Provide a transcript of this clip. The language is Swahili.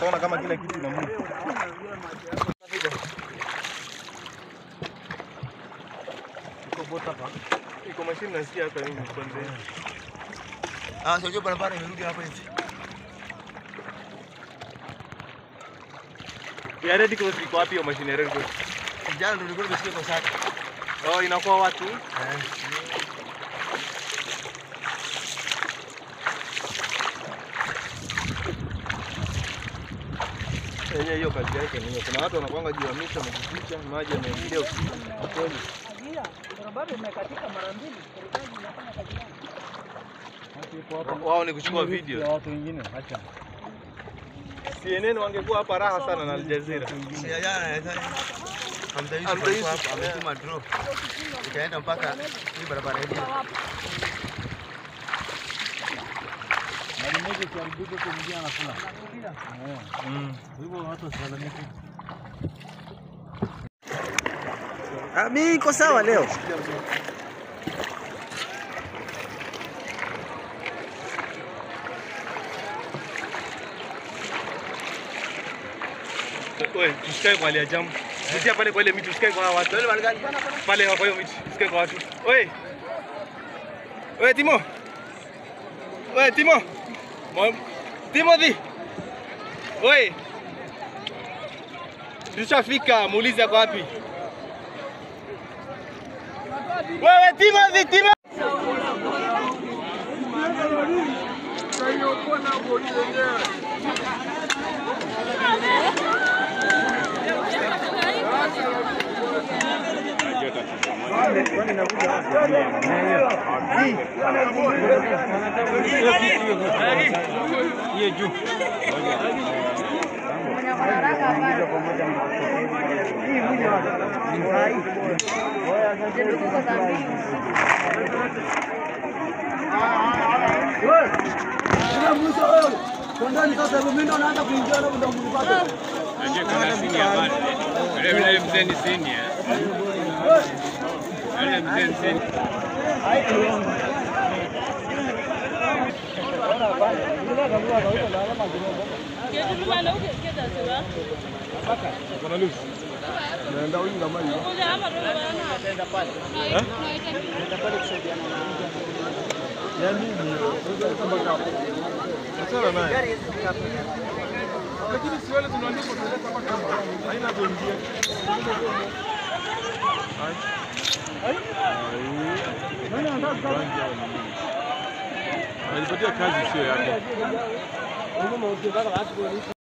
utaona kama kila kitu ina move. Iko bota hapa. Iko mashine nasikia hapa mimi kwanza. Ah, sio barabara imerudi hapa hivi. Ya Red Cross iko wapi hiyo mashine ya Red Cross? Jana ndio nilikuwa nimesikia kwa sasa. Oh, inakuwa watu. Yenyewe hiyo kazi yake ni hiyo. Kuna watu wanakuanga juu ya miti wamejificha, maji yameingia usiku. Kweli. barabara imekatika mara mbili, serikali inafanya kazi yake. Wao ni kuchukua video. watu wengine acha. CNN wangekuwa hapa raha sana na Al Jazeera. Si ya jana nadhani. Hamza Yusuf Hamza alikuwa Yusuf, hapa ametuma drop. Itaenda mpaka hii barabara hii. Mali moja kiharibika kwa mwingine anakula. Eh. Hivyo watu wasilalamike. Ah, mimi niko sawa leo. Wewe, tusikae kwa hali ya jamu. Pitia pale kwa ile miti, usikae kwa hawa watu. Pale kwa hiyo miti, usikae kwa watu. Wewe. Wewe Timo. Wewe Timo. Mo- Timothy. Wewe. Tushafika, muulize ako wapi. Wewe Timothy, Timo. Hiyo juu. Yule mzee ni senior. Yule mzee ni senior. Achana naye. Lakini si wale tunaandika tunaleta hapa kama haina kuingia. Ai. Ai. Nani anataka rangi ya nini? Alipatia kazi sio yake.